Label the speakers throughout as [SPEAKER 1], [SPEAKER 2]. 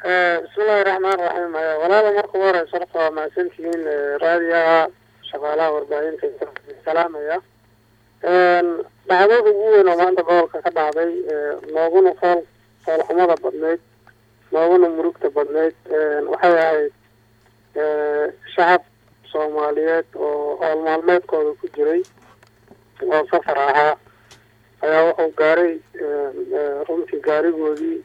[SPEAKER 1] bismillahi raxmaan raxiim walaala marka ugu horeysa horta waa mahadsantihiin raadiyaha shaqaalaha warbaahinta salaamaya dhacdada ugu weyn oo maanta gobolka ka dhacday nooguna fool foolxumada badneyd nooguna murugta badneyd waxay ahayd shacab soomaaliyeed oo howl maalmeedkooda ku jiray oo safar ahaa ayaa wuxuu gaaray runtii gaarigoodii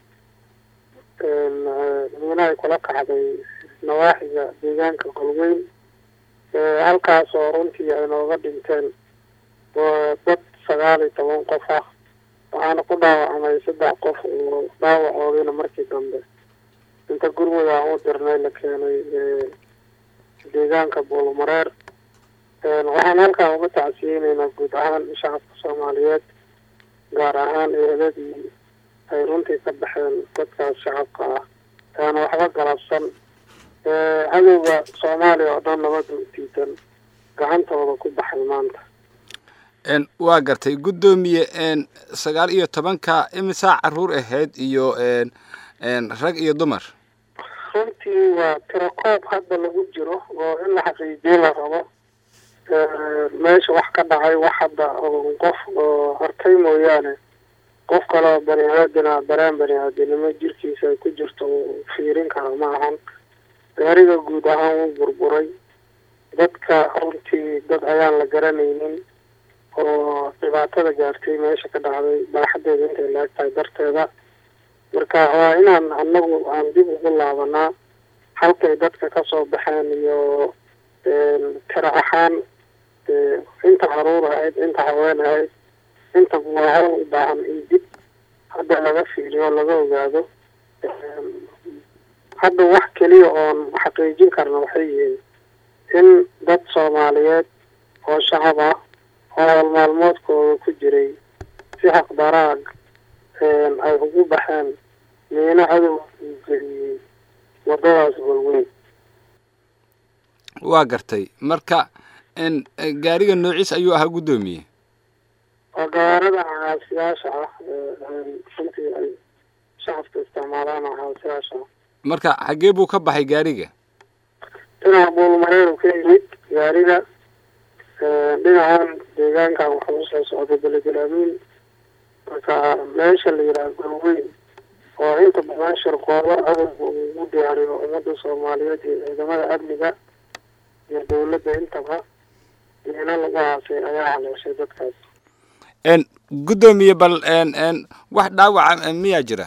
[SPEAKER 1] miinahay kula kacday nawaaxiga deegaanka golweyn halkaas oo runtii ay nooga dhinteen dad sagaal iyo toban qof ah waxaana ku dhaawacmay saddex qof oo dhaawacoodina markii dambe inta gurmada aan u dirnay la keenay deegaanka buulmareer waxaan halkaa uga tacsiyeyneynaa guud ahaan shacabka soomaaliyeed gaar ahaan eedadii ay runtii ka baxeen dadkaas shacabka ah taana waxba galabsan cadowga soomaaliya oo dhan nabada u diidan gacantooda ku baxay maanta
[SPEAKER 2] waa gartay guddoomiye sagaal iyo tobanka imisaa caruur ahayd iyo rag iyo dumar
[SPEAKER 1] runtii waa tirakoob hadda lagu jiro oo in la xaqiijiye la rabo meesha wax ka dhacay wax hadda qof oo arkay mooyaane qof kale oo bani aadina dareen bani aadinimo jirkiisa ay ku jirto uu fiirin karo ma ahan gaariga guud ahaan wuu burburay dadka runtii dad ayaan la garanaynin oo dhibaatada gaartay meesha ka dhacday baaxadeeda intay la eg tahay darteeda marka waa inaan anagu aan dib ugu laabanaa halkay dadka kasoo baxeen iyo tiro ahaan inta caruur ahayd inta haween ahayd inta waa u baahan in dib hadda laga fiiriyo laga ogaado hadda wax keliya oon xaqiijin karna waxay yihiin in dad soomaaliyeed oo shacab ah oo howl maalmoodkooda ku jiray si xaqdaraag ay ugu baxeen miino cadow geliyey wadadaas golweyn
[SPEAKER 2] waa gartay marka gaariga noociis ayuu ahaa guddoomiye
[SPEAKER 1] waa gawaarada caasiyaasha ah runtii ay shacabka isticmaalaan caasiyaasha ah
[SPEAKER 2] marka xaggee buu ka baxay gaariga
[SPEAKER 1] dhinaca buulmareeru ka yimid gaariga dhinacan deegaankan waxa usoo socday beledelaamiin marka meesha la yidhaha golweyn oo inta badan shirqoobo cadowga uu ugu diyaariyo ummadda soomaaliyeed iyo ciidamada amniga iyo dawladda intaba miino lagu haasay ayaa haleeshay dadkaas
[SPEAKER 2] guddoomiye bal wax dhaawaca miyaa jira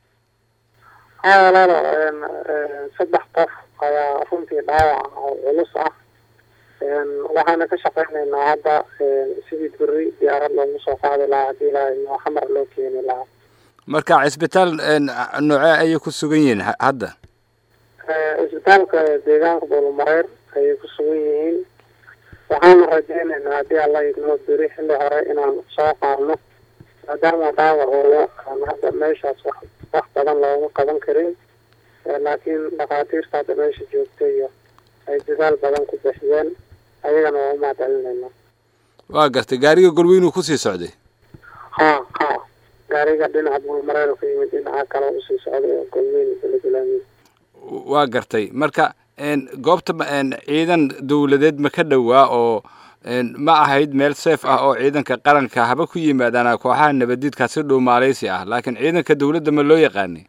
[SPEAKER 1] haa walaalo saddex qof ayaa runtii dhaawac oo culus ah waxaana ka shaqeyneynaa hadda sidii beri diyaarad loogu soo qaadi lahaa haddii ilaahay noo xamar loo keeni lahaa
[SPEAKER 2] marka cisbitaal noocee ayay ku sugan yihiin hadda
[SPEAKER 1] cisbitaalka deegaanka buulmareer ayay ku sugan yihiin waxaana rajeyneynaa haddii alla idnoo beri xilli hore inaan soo qaadno maadaama dhaawacooda aan hadda meeshaas wax wax badan looga qaban karin laakiin dhakhaatiirta hadda meesha joogta iyo ay dadaal badan ku bixiyeen ayagana waa umahad celinaynaa
[SPEAKER 2] waa gartay gaariga golweynuu kusii socday
[SPEAKER 1] ha ha gaariga dhinaca buulmareer ka yimid dhinaca kale usii socday oo golweyn beledelaamiin
[SPEAKER 2] waa gartay marka goobta ciidan dawladeed ma ka dhowaa oo ma ahayd meel seef ah oo ciidanka qaranka haba ku yimaadaan kooxaha nabadiidkaa si dhow maaleysi ah laakiin ciidanka dawladda ma loo yaqaanay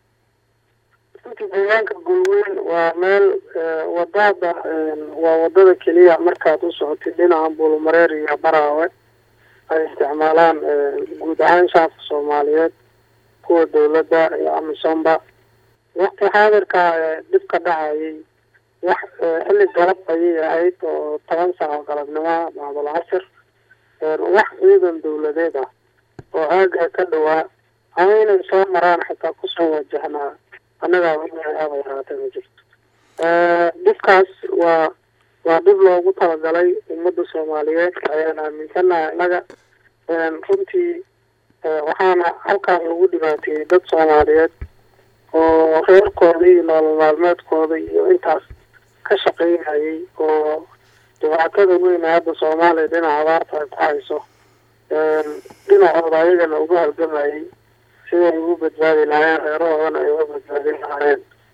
[SPEAKER 1] runtii deegaanka golweyn waa meel wadada waa wadada keliya markaad u socotid dhinaca buulmareer iyo baraawe ay isticmaalaan guud ahaan shacabka soomaaliyeed kuwa dawladda iyo amisomba waqti xaadirka dhibka dhacayay wax xilli galab ayay ahayd oo toban saaco galabnimoa bacdul casir wax ciidan dawladeed ah oo aaga ka dhawaa ama inay soo maraan xitaa kusoo wajahnaa annagaa aaba yaraatay ma jirto dhibkaas waa waa dhib loogu talagalay ummadda soomaaliyeed ayaan aaminsanaha innaga runtii waxaana halkaas lagu dhibaateeyey dad soomaaliyeed oo reerkooda iyo nolol maalmeedkooda iyo intaas ka shaqeynayay oo dhibaatada weyn ee hadda soomaaliya dhinaca abaarta ay ku hayso dhinacooda ayagana uga halgamayay siday ugu badbaadi lahaayeen reerahoodana ay uga badbaadin lahaayeen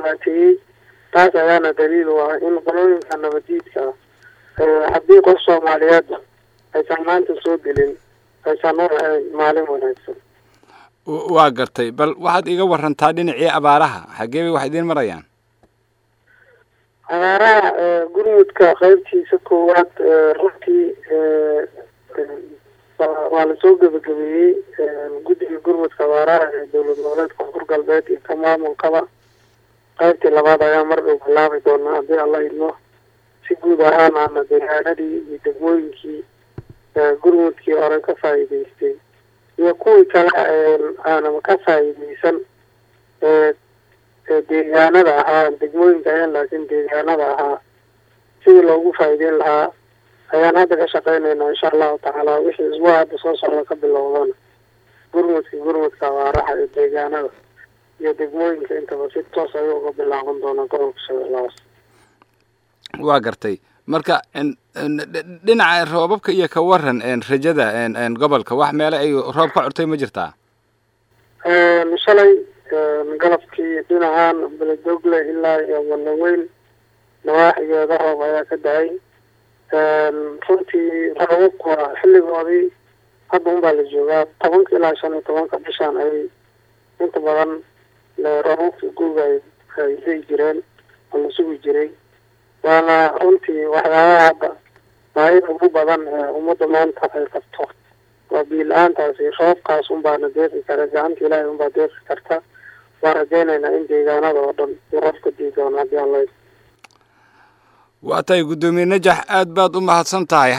[SPEAKER 1] dhibaateeyey taas ayaana daliil u ah in qolooyinka nabadiidka ah haddii qof soomaaliyeed aysan maanta soo gelin aysan u ahayn maalin wanaagsan
[SPEAKER 2] waa gartay bal waxaad iga warantaa dhinacii abaaraha xaggee bay wax idiin marayaan
[SPEAKER 1] abaaraha gurmudka qaybtiisa koowaad runtii waa lasoo gebagabeeyey guddiga gurmudka abaaraha ee dowlad goboleedka koonfur galbeed iyo ka maamulkaba qaybtii labaad ayaa mar dhow bilaabi doonaa haddii alla idmo si guud ahaan aana deegaanadii iyo degmooyinkii gurmudkii hore ka faa'iidaystay iyo kuwii kale aanama ka faa'iidaysan deegaanada ahaa degmooyinka ayan laakiin deegaanada ahaa sidii loogu faa'iideyn lahaa ayaan hadda ka shaqeynaynaa insha allahu tacaala wixii isbuuc hadda soo socda ka bilowdana gurmudka gurmudka abaaraha ee deegaanada iyo degmooyinka intaba si toos ayuu uga bilaaban doonaa gobolka shabeellahaas
[SPEAKER 2] waa gartay marka dhinaca roobabka iyo ka waran rajada gobolka wax meele ay roob ka curtay ma jirtaa
[SPEAKER 1] shalay galabkii dhinacan beledogle ilaa iyo walaweyn nawaaxigeeda roob ayaa ka da-ay runtii roobabku waa xilligoodii hadda un baa la joogaa tobanka ilaa shan iyo tobanka bishaan ayay inta badan roobabka guuga ay leyi jireen oo la sugi jiray waana runtii waxyaabaha hadda baahida ugu badan ee ummadda maanta ay qabto waa biila-aantaasi roobkaas unbaana deeqi kara gacanta ilaahay unbaa deeqi karta waan rajaynaynaa in deegaanada oo dhan uu roobka dii doono haddii alla
[SPEAKER 2] waa tahay guddoomiye najax aad baad u mahadsan tahay